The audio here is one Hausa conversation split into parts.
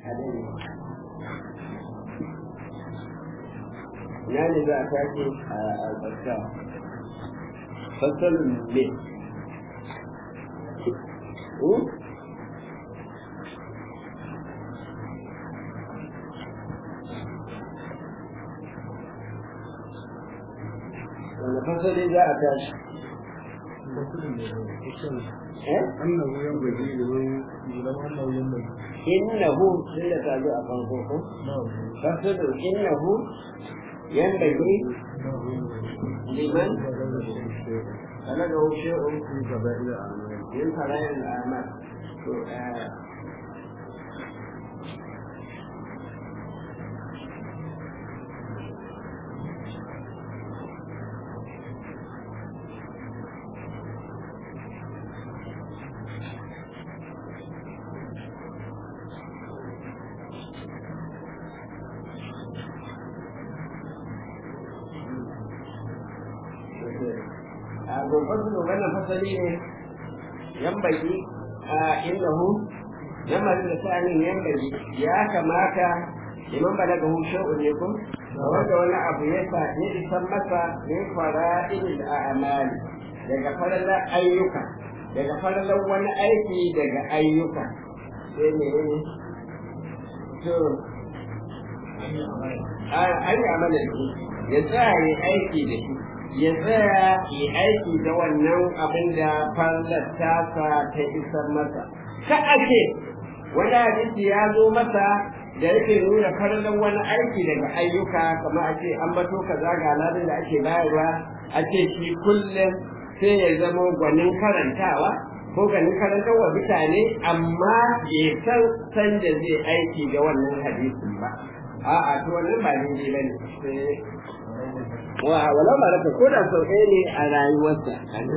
hadari ina ne za a tashi a albarka fasalin ne wanda fasali za a tashi أنه ينبغي لمن يعلم أنه ينبغي innahu sai da ta zo a farko ko نعم fasalin innahu yanbaghi liman balaga shay'un في قبائل الأعمال min fara'il al'amal to eh, a gurbatun wannan fasali ne yambagi a innahu lamarin da sa'anin yambagi ya kamata liman balaga hu shay'un ne ko wanda wani abu ya sa ya isan masa min fara'il a'mali daga faralar ayyuka daga faralar wani aiki daga ayyuka sai ne ne to an yi amalin ya tsaya ya aiki da shi ya tsaya ya aiki da wannan abin da fallar tasa ta isar masa ka ake wani hadisi ya zo masa da yake nuna farlan wani aiki daga ayyuka kamar a ce an bato kaza ga ladin da ake bayarwa a ce shi kullum sai ya zama gwanin karantawa ko ganin karantar wa mutane amma bai san san da zai aiki da wannan hadisin ba a'a to wannan ba daidai bane wa walau ba raka ko da sau ɗaya ne a rayuwarsa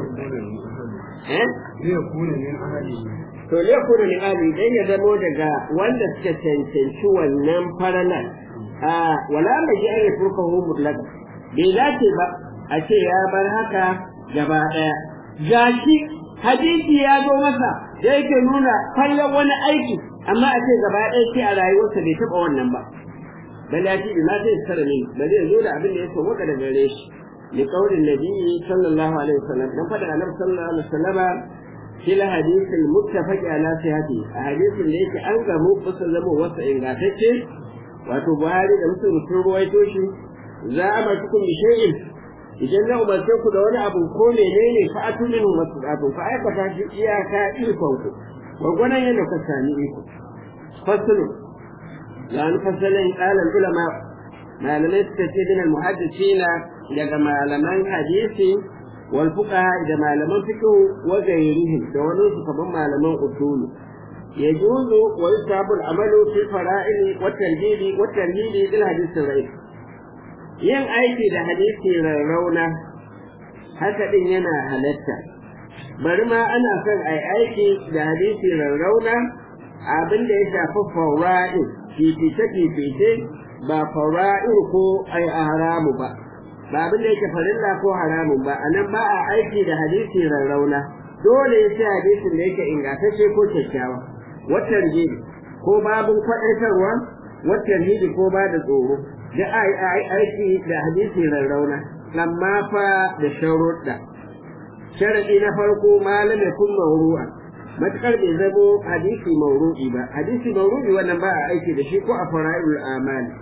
eh ليكون من أهله to ne kuma ni ali dan ya zamo daga wanda suka cancanci wannan faralan a wala mai ji ayi furka hu mutlaka bai dace ba a ce ya bar haka gaba ɗaya gashi hadisi ya zo masa da yake nuna kallon wani aiki amma a ce gaba ɗaya ce a rayuwarsa bai taɓa wannan ba bal ya ce ma zai tsara ne ba zai zo da abin da ya so maka da gare shi li qaulin nabiyyi sallallahu alaihi wasallam dan fada annabi sallallahu alaihi wasallam fil hadith al muttafaq ala sihhati a hadisin da yake an gamu kusa zama wasa ingantacce wato Buhari da Muslim sun ruwaito shi za a ba cikin shay'in idan na umarce ku da wani abu ko menene fa atu minhu masdaqu fa aikata shi iyaka ikon ku gwagwanan yadda ka sami iko fasulu يعني فصلا قال العلماء ما لم يستفيد من المحدثين daga malaman hadisi wal fuqaha da malaman fiqh wa ghayrihim da wani su kaman malaman usulu yajuzu wa yusabu al amalu fi fara'il wa tarhibi wa tarhibi bil hadith rai yin aiki da hadisi rauna haka din yana halatta bari ma ana son ai aiki da hadisi rauna abin da ya shafi fara'il fifice-fifice ba fara'ir ko ai a haramu ba ba abin da yake farilla ko haramun ba anan ba a aiki da hadisi rarrauna dole ya ce hadisin da yake ingantacce ko kyakkyawa watan jibi ko babin kwaɗaitarwa watan jibi ko ba da tsoro da a yi aiki da hadisi rarrauna amma fa da sharuɗa sharaɗi na farko malam ya kun mawru'a matukar bai zamo hadisi mauru'i ba hadisi mauru'i wannan ba a aiki da shi ko a fara'il amali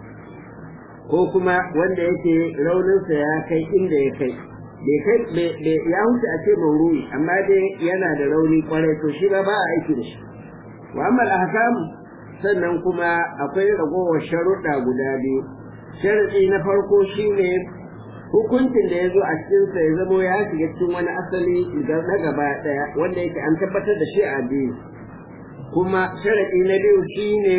ko kuma wanda yake rauninsa ya kai inda ya kai bai kai ya huce a ce mauru'i amma dai yana da rauni kwarai to shi ba ba a aiki da shi wa amma ahkam sannan kuma akwai ragowar sharuɗa guda biyu sharaɗi na farko shine hukuncin da ya zo a cikinsa ya zamo ya shiga cikin wani asali na gaba ɗaya wanda yake an tabbatar da shi a biyu kuma sharaɗi na biyu shine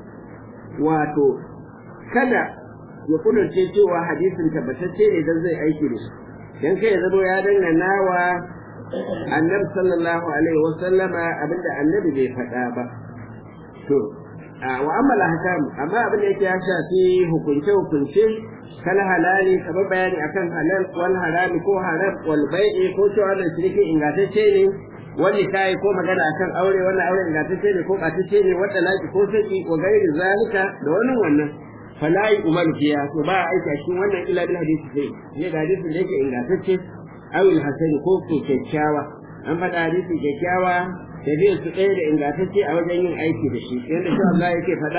wato kada ya kudurce cewa hadisin tabbatacce ne don zai aiki da shi don kai ya zamo ya dangana wa annabi sallallahu alaihi wa sallama abinda annabi bai faɗa ba to wa amma ahkam amma abin da yake ya shafi hukunce hukunce kala halali kamar bayani akan halal wal harami ko haram wal bai'i ko cewa da shirki ingantacce ne wani kai ko magana akan aure wannan aure ingantacce ne ko ɓatacce ne wanda laki ko saki wa gairi zalika da wannan wannan fala yi umar fiya to ba a aiki a cikin wannan ila bil hadisi sai ne ga hadisin da yake ingantacce awil hasani ko ko kyakkyawa an faɗa hadisi kyakkyawa da zai su ɗaya da ingantacce a wajen yin aiki da shi yadda shi Allah yake faɗa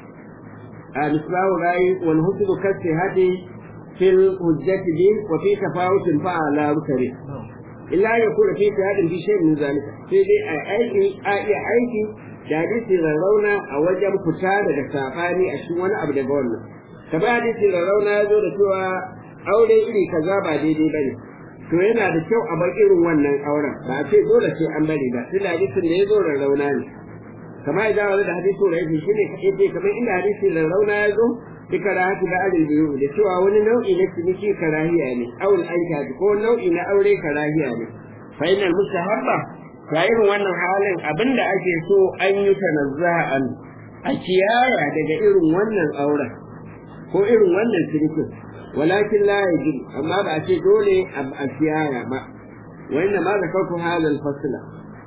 a misbahu rayi wal husnu kasi hadi fil hujjati bi wa fi tafawutin fa ala rukari illa ya kula fi hadin bi shay'in min zalika sai dai a aiki a iya aiki da hadisi rarrauna a wajen fita daga safani a cikin wani abu daga wannan kamar hadisi rarrauna ya zo da cewa aure iri kaza ba daidai bane to yana da kyau a bar irin wannan auren ba a ce dole sai an bari ba tunda hadisin da ya zo rarrauna ne kamar idan wani da hadisi da yake shine kaɗai ce kamar inda hadisi rarrauna ya zo bi karahatu da alil biyu da cewa wani nau'i na ciniki karahiya ne awul aika ko nau'i na aure karahiya ne fa inal mustahabba ta irin wannan halin abinda ake so an yi tanazza'an a kiyaya daga irin wannan auren ko irin wannan cinikin walakin la yajib amma ba a ce dole a kiyaya ba wa inna ma zakartu halal fasla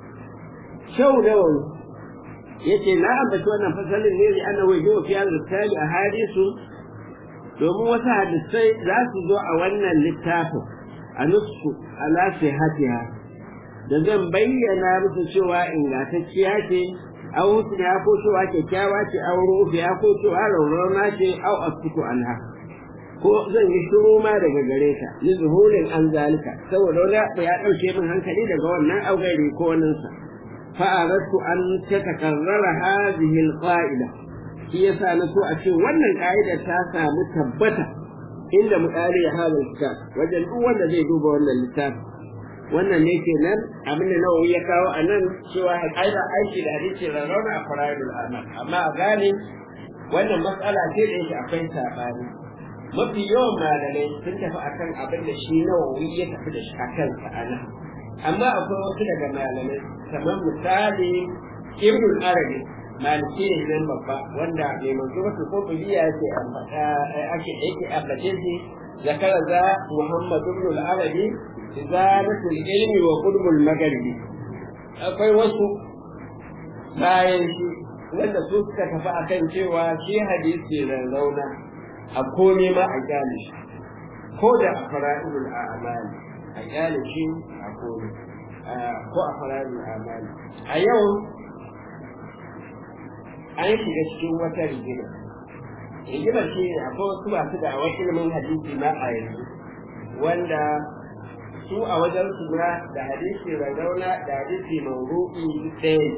shau nawawi yace na ambaci wannan fasalin ne li annahu yajibu fi hadha al a hadisu domin wasu hadisai za su zo a wannan littafin a nusu ala sihatiha da zan bayyana musu cewa ingantacciya ce au husna ko cewa kyakkyawa ce au rufiya ko cewa raurama ce au askutu anha ko zan yi shiru ma daga gare ta li zuhurin an zalika saboda wani ya dauke min hankali daga wannan augairi ko wannan sa fa aradtu an tatakarrara hadhihi alqa'ida shi yasa na so a ce wannan ka'ida ta samu tabbata inda mutsari ya hada kitab wajen duk wanda zai duba wannan littafin wannan ne ke nan abin da nawawi ya kawo a nan cewa ƙa'ida aiki da hadisi rarrauna a fara'idul amal amma a gane wannan matsala ce da yake akwai saɓani mafi yawan malamai sun tafi akan abin da shi nawawi ya tafi da shi akan sa a nan amma akwai wasu daga malamai kamar misali ibnul arabi maliki ne nan babba wanda mai manzo wasu ko biya yake ake yake ambace shi zakara za muhammad ibn al-arabi izalatul ilmi wa qulbul magharibi akwai wasu bayan shi wanda su suka tafi akan cewa shi hadisi da rauna a komai ma a kyale shi ko da a fara'idul a'mali a kyale shi a komai ko a fara'idul a'mali a yau an shiga cikin wata rigima rigima shi ne akwai wasu masu da wasu ilimin hadisi ma a yanzu wanda su a wajen su na da hadisi rarrauna da hadisi mawru'i ɗaya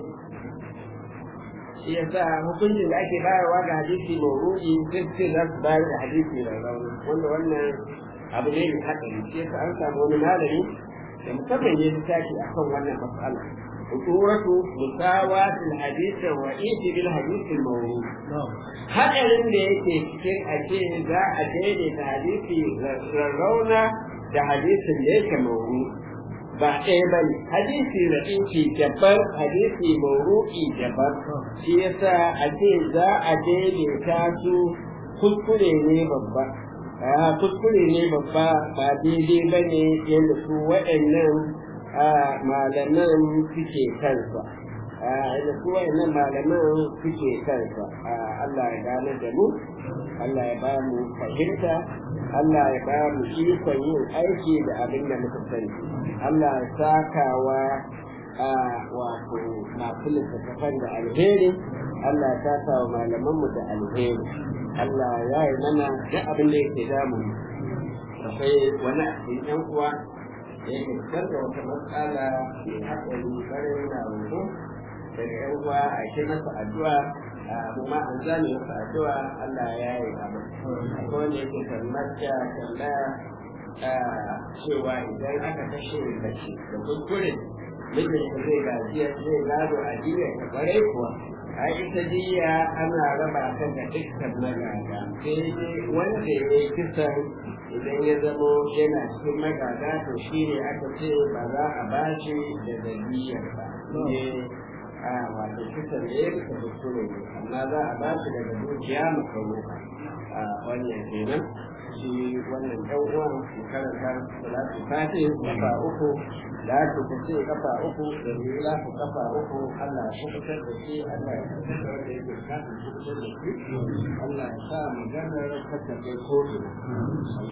shi yasa hukuncin da ake bayarwa ga hadisi mawru'i sai sai za su bayar da hadisi rarrauna wanda wannan abu ne mai haɗari shi yasa an samu wani malami da musamman ya fi tashi akan wannan mas'ala خطورة مساواة الحديث الرئيس بالحديث الموروث hadarin da yake cikin a ce za a daidaita hadisi rarrauna da hadisin da yake mauru ba ɗaya ba ne hadisi raɗinki daban hadisi mauru'i daban shi yasa a ce za a daidaita su kuskure ne babba kuskure ne babba ba daidai ba ne yadda su waɗannan malaman suke kansa da su wayannan malaman suke kansa Allah ya gane da mu Allah ya ba mu fahimta Allah ya ba mu ikon yin aiki da abin da muka sani Allah ya sakawa wato masu littattafan da alheri Allah ya saka wa malamanmu da alheri Allah ya yi mana duk abin da yake damu akwai wani a cikin yan uwa da yake fitar da wata matsala mai haɗari ƙwarai na roƙo daga yan uwa a ke masa addu'a mu ma an zame masa addu'a Allah ya yi abu akwai wanda yake tambaya tambaya cewa idan aka kashe mace da kuskure mijinta zai gajiya zai gado a jiya ta ƙwarai kuwa a ita jiya ana raba ta ga dukkan magada sai dai wanda ya yi kisan idan ya zamo yana cikin magada to shi ne aka ce ba za a ba shi da zabiyar ba ne a wato kisan da ya bisa kuskure ne amma za a ba shi daga dukiya makaruka a wannan kenan shi wannan ɗan uwan su karanta salatu fati kafa uku da ake ta ce kafa uku da lila ku kafa uku Allah ya kubutar da shi Allah ya kubutar da wanda yake kafin kubutar da shi Allah ya sa maganar kasa kai kotu